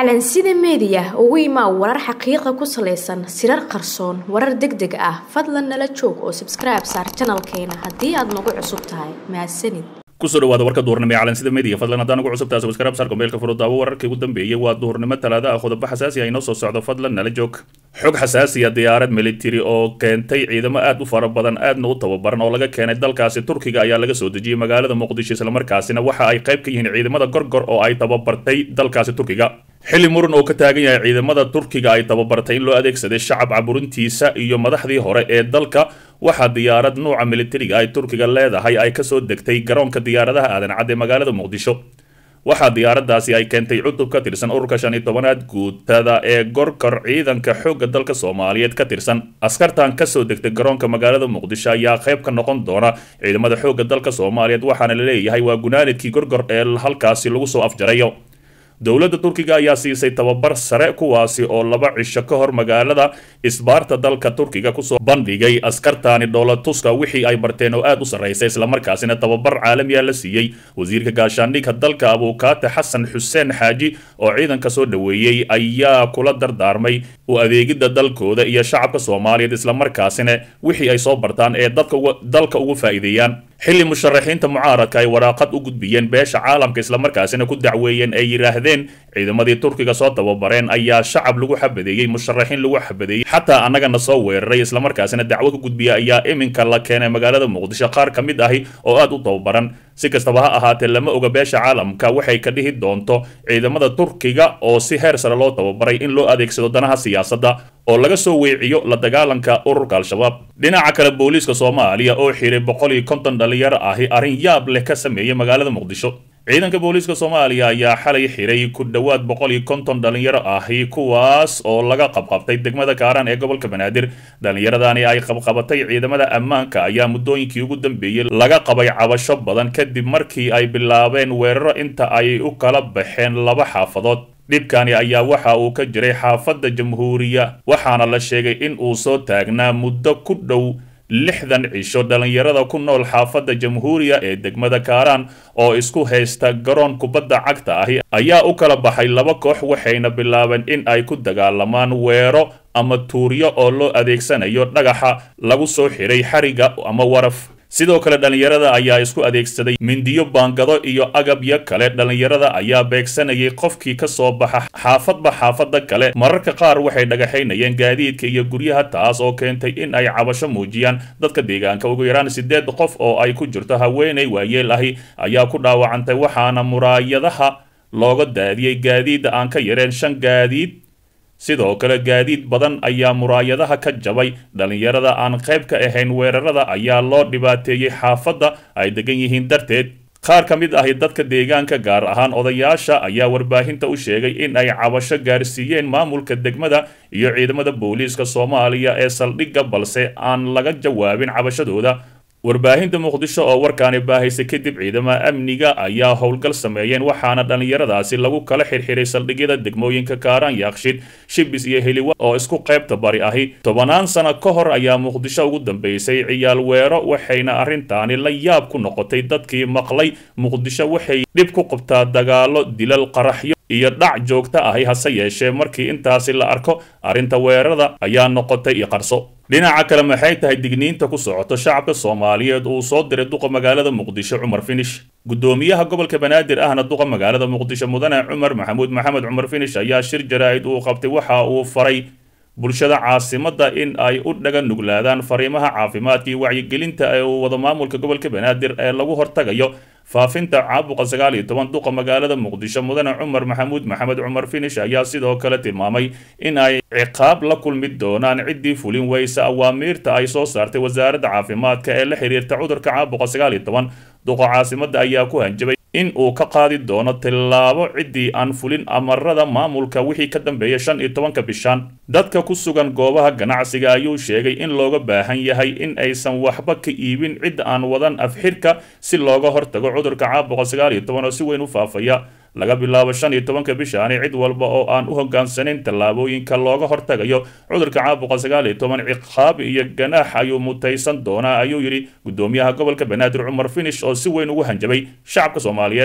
calansida meediya ugu imaa warar xaqiiqa ku salaysan sirar qarsoon warar deg deg ah fadlan nala joog oo sabskribe saar janalkeena haddii aad nagu cusub tahay mahadsanid kusoo dhawaada warka duhurnimo ee calansida media fadlan haddaan ugu cusubtaa subscribe saar kombeelka furudaawo wararkii ugu dambeeyey waa duhurnimo talaada ah qodobo xasaasi ah inoo soo socdo fadlan nala joog xog xasaasiya diyaarad military oo keentay ciidamo aad u fara badan aadna u tababaran oo laga keenay dalkaasi turkiga ayaa laga soo dejiyey magaalada muqdisho islamarkaasina waxa ay qayb ka yihiin ciidamada gorgor oo ay tababartay dalkaasi turkiga xilli muran oo ka taagan yahay ciidamada turkiga ay tababartay in loo adeegsaday shacab caburintiisa iyo madaxdii hore ee dalka waxaa diyaarad nuuca militariga ay turkiga leedahay ay kasoo degtay garoonka diyaaradaha aadan cad ee magaalada muqdisho waxaa diyaaradaasi ay keentay cutub ka tirsan ururka shan iyo tobanaad guutada ee gorgor ciidanka xoogga dalka soomaaliyeed ka tirsan askartan kasoo degtay garoonka magaalada muqdisho ayaa qayb ka noqon doona ciidamada xoogga dalka soomaaliyeed waxaana la leeyahay waa gunaanidkii gorgor ee halkaasi lagu soo afjarayo dowladda turkiga ayaa siisay tababar sare kuwaasi oo laba cisho ka hor magaalada isbaarta dalka turkiga kusoo bandhigay askartaani dhoolatuska wixii ay barteen oo aad u sarraysa islamarkaasina tababar caalamiya la siiyey wasiirka gaashaandhigka dalka abuukaate xasan xuseen xaaji oo ciidanka soo dhoweeyey ayaa kula dardaarmay u adeegidda dalkooda iyo shacabka soomaaliyeed islamarkaasina wixii ay soo bartaan ee dalka ugu faa'iideeyaan xilli musharaxiinta mucaaradka ay waraaqad u gudbiyeen beesha caalamka islamarkaasina ku dacweeyeen ay yidhaahdeen ciidamadii turkiga soo tababareen ayaa shacab lagu xabadeeyey musharaxiin lagu xabadeeyey xataa annagana soo weeraray islamarkaasina dacwo ka gudbiya ayaa iminka la keenay magaalada muqdisho qaar ka mid ahi oo aad u tababaran si kastaba ha ahaatee lama oga beesha caalamka waxay ka dhihi doonto ciidamada turkiga oo si heer sare loo tababaray in loo adeegsado danaha siyaasadda oo laga soo weeciyo la dagaalanka ururka al-shabaab dhinaca kale booliiska soomaaliya oo xiray boqol iyo konton dhalinyaro ahi arrin yaab leh ka sameeyey magaalada muqdisho ciidanka booliiska soomaaliya ayaa xalay xiray ku dhowaad boqol iyo konton dhalinyaro ahi kuwaas oo laga qabqabtay degmada kaaraan ee gobolka banaadir dhallinyaradani ay qabqabatay ciidamada ammaanka ayaa muddooyinkii ugu dambeeyey laga qabay cabasho badan kadib markii ay bilaabeen weeraro inta ay u kala baxeen laba xaafadood dhibkani ayaa waxa uu ka jiray xaafadda jamhuuriya waxaana la sheegay in uu soo taagnaa muddo ku dhow lixdan cisho dhallinyarada ku nool xaafadda jamhuuriya ee degmada kaaraan oo isku haysta garoon kubadda cagta ahi ayaa u kala baxay laba koox waxayna bilaabeen in ay ku dagaalamaan weero ama tuuryo oo loo adeegsanayo dhagaxa lagu soo xiray xariga ama waraf sidoo kale dhallinyarada ayaa isku adeegsaday mindiyo baangado iyo agabyo kale dhallinyarada ayaa beegsanayay qofkii ka soo baxa xaafadba xaafadda kale mararka qaar waxay dhagaxaynayeen gaadiidka iyo guryaha taas oo keentay in ay cabasho muujiyaan dadka deegaanka ugu yaraan siddeed qof oo ay ku jirto haweenay waayeel ahi ayaa ku dhaawacantay waxaana muraayadaha looga daadiyey gaadiidda aan ka yareen shan gaadiid sidoo kale gaadiid badan ayaa muraayadaha ka jabay dhallinyarada aan qayb ka ahayn weerarada ayaa loo dhibaateeyey xaafadda ay degan yihiin darteed qaar ka mid ahi dadka deegaanka gaar ahaan odayaasha ayaa warbaahinta u sheegay in ay cabasho gaarsiiyeen maamulka degmada iyo ciidamada booliiska soomaaliya ee saldhigga balse aan laga jawaabin cabashadooda warbaahinta muqdisho oo warkaani baahaysay kadib ciidamada amniga ayaa howlgal sameeyeen waxaana dhallinyaradaasi lagu kala xirxiray saldhigyada degmooyinka kaaraan yaakshid shibis iyo heliwa oo isku qaybta bari ahi tobanaan sano ka hor ayaa muqdisho ugu dambeysay ciyaal weero waxayna arrintaani la yaab ku noqotay dadkii maqlay muqdisho waxay dhib ku qabtaa dagaalo dilal qaraxyo iyo dhac joogta ahi hase yeeshee markii intaasi la arko arrinta weerarada ayaa noqotay iyo qarso dhinaca kale maxay tahay digniinta ku socoto shacabka soomaaliyeed uu soo diray duqa magaalada muqdisho cumar finish guddoomiyaha gobolka banaadir ahna duqa magaalada muqdisho mudane cumar maxamuud maxamed cumar finish ayaa shir jaraa'id uu qabtay waxa uu faray bulshada caasimadda in ay u dhaga nuglaadaan fariimaha caafimaadka iyo wacyigelinta ee uu wada maamulka gobolka banaadir ee lagu hortagayo faafinta caabuqa sagaal iyo toban duqa magaalada muqdisho mudane cumar maxamuud maxamed cumar finish ayaa sidoo kale tilmaamay in ay ciqaab la kulmi doonaan ciddii fulin weysa awaamiirta ay soo saartay wasaaradda caafimaadka ee la xiriirta cudurka caabuqa sagaal iyo toban duqa caasimadda ayaa ku hanjabay in uu ka qaadi doono tillaabo ciddii aan fulin amarada maamulka wixii ka dambeeya shan iyo tobanka bishaan dadka ku sugan goobaha ganacsiga ayuu sheegay in looga baahan yahay in aysan waxba ka iibin cid aan wadan afxirka si looga hortago cudurka caabuqa sagaal iyo toban oo si weyn u faafaya laga bilaabo shan iyo tobanka bishaani cid walba oo aan u hogaansanayn tallaabooyinka looga hortagayo cudurka caabuqa sagaal iyo toban ciqaab iyo ganaax ayuu mutaysan doonaa ayuu yidhi guddoomiyaha gobolka banaadir cumar finish oo si weyn ugu hanjabay shacabka soomaaliyeed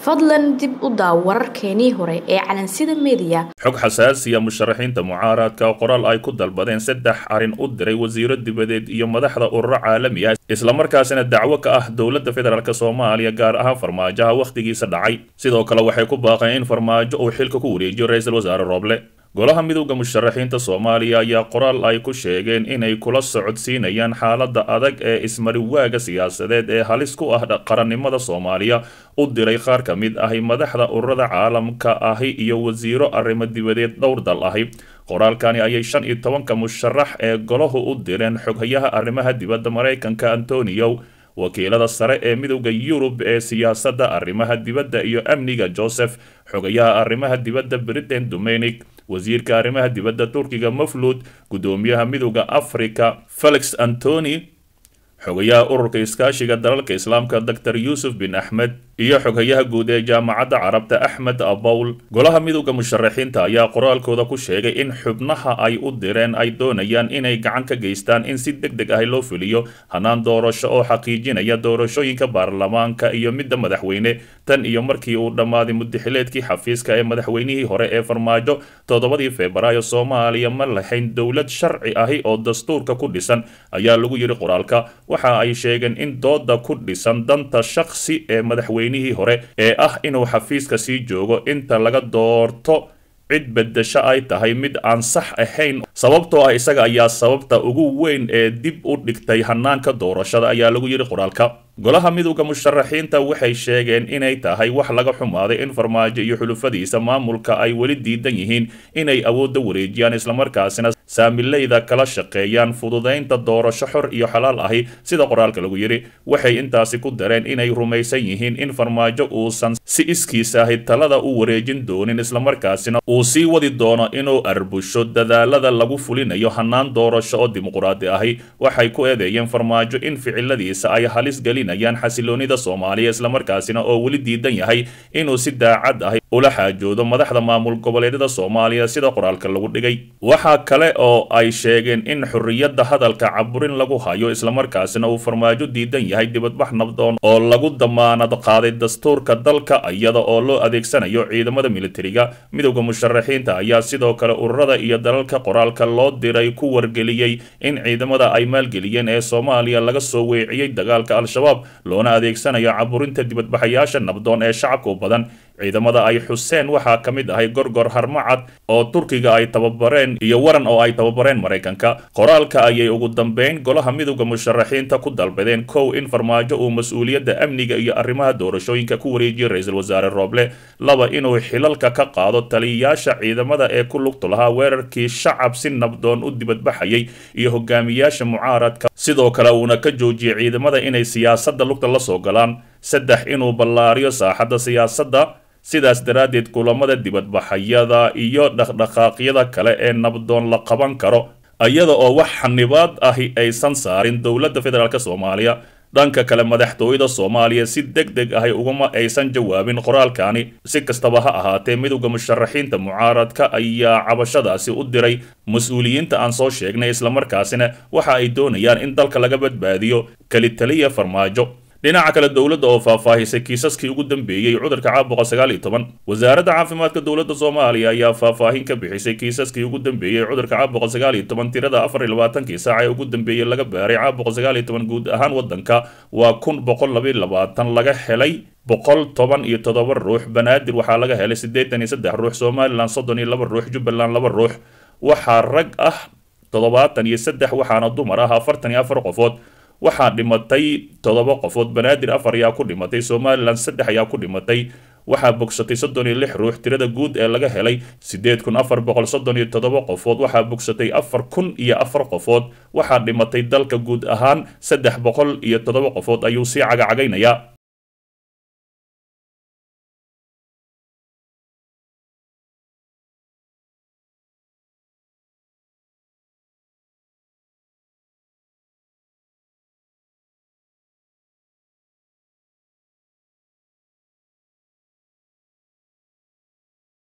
fadlan dib u daaw wararkeenii hore ee calansida meediya xog xasaasiya musharaxiinta mucaaradka qoraal ay ku dalbadeen saddex arrin u diray wasiiro dibadeed iyo madaxda ururo caalami ah islamarkaasina dacwo ka ah dowladda federaalk soomaaliya gaar ahaan farmaajoha wakhtigiisa dhacay sidoo kale waxay ku baaqeen in farmaajo uu xilka ku wareejiyo ra-iisul wasaare rooble golaha midowda musharaxiinta soomaaliya ayaa qoraal ay ku sheegeen inay kula socodsiinayaan xaaladda adag ee ismariwaaga siyaasadeed ee halis ku ah qarannimada soomaaliya u diray qaar ka mid ahi madaxda ururada caalamka ahi iyo wasiiro arrimo dibadeed dhowr dal ahi qoraalkani ayay shan iyo tobanka musharax ee golahu u direen xoghayaha arrimaha dibadda maraykanka antonio wakiilada sare ee midowda yurub ee siyaasadda arrimaha dibadda iyo amniga joseph xogayaha arrimaha dibadda britain dominic wasiirka arrimaha dibadda turkiga maflud guddoomiyaha midowda africa felix antony xogayaha ururka iskaashiga dalalka islaamka dor yuusuf bin axmed iyo xoghayaha guud ee jaamacadda carabta axmed abowl golaha midowda musharaxiinta ayaa qoraalkooda ku sheegay in xubnaha ay u direen ay doonayaan inay gacan ka geystaan in si deg deg ah loo fuliyo hanaan doorasho oo xaqiijinaya doorashooyinka baarlamaanka iyo midda madaxweyne tan iyo markii uu dhammaaday mudaxileedkii xafiiska ee madaxweynihii hore ee farmaajo toddobadii febraayo soomaaliya ma lahayn dowlad sharci ahi oo dastuurka ku dhisan ayaa lagu yidhi qoraalka waxa ay sheegeen in dooda ku dhisan danta shakhsi ee madaxweynihii hore ee ah inuu xafiiska sii joogo inta laga doorto cid bedesho ay tahay mid aan sax ahayn sababtoo ah isaga ayaa sababta ugu weyn ee dib u dhigtay hanaanka doorashada ayaa lagu yidhi qoraalka golaha midowda musharaxiinta waxay sheegeen inay tahay wax laga xumaaday in farmaajo iyo xulufadiisa maamulka ay weli diidan yihiin inay awoodda wareejiyaan islamarkaasina saamileyda kala shaqeeyaan fududaynta doorasho xor iyo xalaal ahi sida qoraalka lagu yidhi waxay intaasi ku dareen inay rumaysan yihiin in farmaajo uusan si iskiis ahi talada u wareejin doonin islamarkaasina uu sii wadi doono inuu arbusho dadaalada lagu fulinayo hanaan doorasho oo dimuquraadi ahi waxay ku eedeeyeen farmaajo in ficiladiisa ay halis gelinayaan xasiloonida soomaaliya islamarkaasina oo weli diidan yahay inuu si daacad ahi ula xaajoodo madaxda maamul goboleedyada soomaaliya sida qoraalka lagu dhigay waxaa kale oo ay sheegeen in xorriyadda hadalka caburin lagu hayo islamarkaasina uu farmaajo diidan yahay dibadbax nabdoon oo lagu damaanad qaaday dastuurka dalka iyada oo loo adeegsanayo ciidamada militariga midowda musharaxiinta ayaa sidoo kale ururada iyo dalalka qoraalka loo diray ku wargeliyey in ciidamada ay maalgeliyeen ee soomaaliya laga soo weeciyey dagaalka al-shabaab loona adeegsanayo caburinta dibadbaxayaasha nabdoon ee shacabka u badan ciidamada ay xuseen waxaa ka mid ahay gorgor harmacad oo turkiga ay tababareen iyo waran oo ay tababareen maraykanka qoraalka ayay ugu dambeyn golaha midowda musharaxiinta ku dalbadeen kow in farmaajo uu mas-uuliyadda amniga iyo arrimaha doorashooyinka ku wareejiyo ra-iisul wasaare rooble laba inuu xilalka ka qaado taliyayaasha ciidamada ee ku lugtu lahaa weerarkii shacab si nabdoon u dibadbaxayay iyo hogaamiyaasha mucaaradka sidoo kale uuna ka joojiyay ciidamada inay siyaasadda lugta la soo galaan saddex inuu ballaariyo saaxadda siyaasadda sidaas daraaddeed kulamada dibadbaxayada iyo dhaqdhaqaaqyada kale ee nabdoon la qaban karo iyada oo wax xanibaad ahi aysan saarin dowladda federaalk soomaaliya dhanka kale madaxtooyada soomaaliya si deg deg ahi uguma aysan jawaabin qoraalkani si kastaba ha ahaatee midowda musharaxiinta mucaaradka ayaa cabashadaasi u diray mas-uuliyiinta aan soo sheegnay islamarkaasina waxa ay doonayaan in dalka laga badbaadiyo kelitaliya farmaajo dhinaca kale dowladda oo faahfaahisay kiisaskii ugu dambeeyey cudurka caabuqa sagaal iyo toban wasaaradda caafimaadka dowladda soomaaliya ayaa faahfaahin ka bixisay kiisaskii ugu dambeeyey cudurka caabuqa sagaal iyo toban tirada afar iyo labaatankii saac ee ugu dambeeyey laga baaray caabuqa sagaal iyo toban guud ahaan waddanka waa kun boqol labayo labaatan laga helay boqol toban iyo toddoba ruux banaadir waxaa laga helay siddeetan iyo saddex ruux somalilan soddon iyo laba ruux jubbaland laba ruux waxaa rag ah toddobaatan iyo saddex waxaana dumar ah afartan iyo afar qofood waxaa dhimatay toddoba qofood banaadir afar ayaa ku dhimatay somalilan saddex ayaa ku dhimatay waxaa bogsatay soddon iyo lix ruux tirada guud ee laga helay siddeed kun afar boqol soddon iyo toddoba qofood waxaa bogsatay afar kun iyo afar qofood waxaa dhimatay dalka guud ahaan saddex boqol iyo toddoba qofood ayuu sii cagacagaynayaa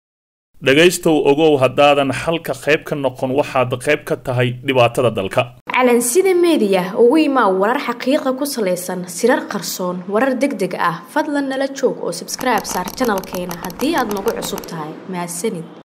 dhegaystow ogow haddaadan xalka qayb ka noqon waxaad qayb ka tahay dhibaatada dalka calansida meediya ugu imaa warar xaqiiqa ku salaysan sirar qarsoon warar deg deg ah fadlan nala joog oo sabskribe saar janalkeena haddii aad nagu cusub tahay mahadsanid